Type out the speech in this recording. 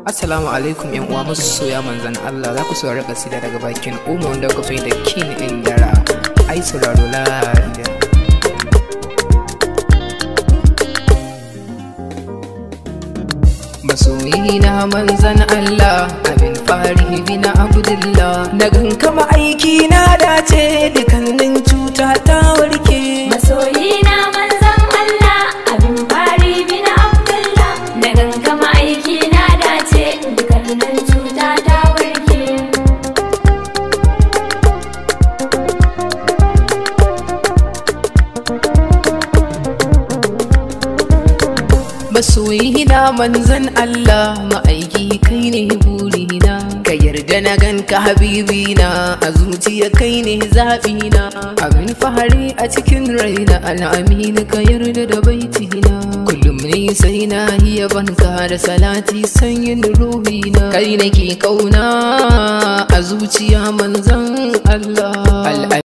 Assalamu alaikum yan uwa masu soya manzan Allah za ku saurari kasida daga bakin Umar wanda kuka fi da kin indara ai sauraro lafiya masoyi na manzan Allah abin fari bin Abdullah na kama aiki na dace dukannin cuta ta warke Masoyi na manzan Allah abin fari bin Abdullah da gangama aiki na dace dukkanin cuta ta warke. masoyi na manzan Allah ma'aiki kai ne burina ka yarda na ganka habibina a zuciya kai ne zaɓina abin fahari a cikin raina al'amini ka yarda da baitina kullum ne sai na hiya banka da salati sanyin ruhina kai nake kauna a zuciya manzan Allah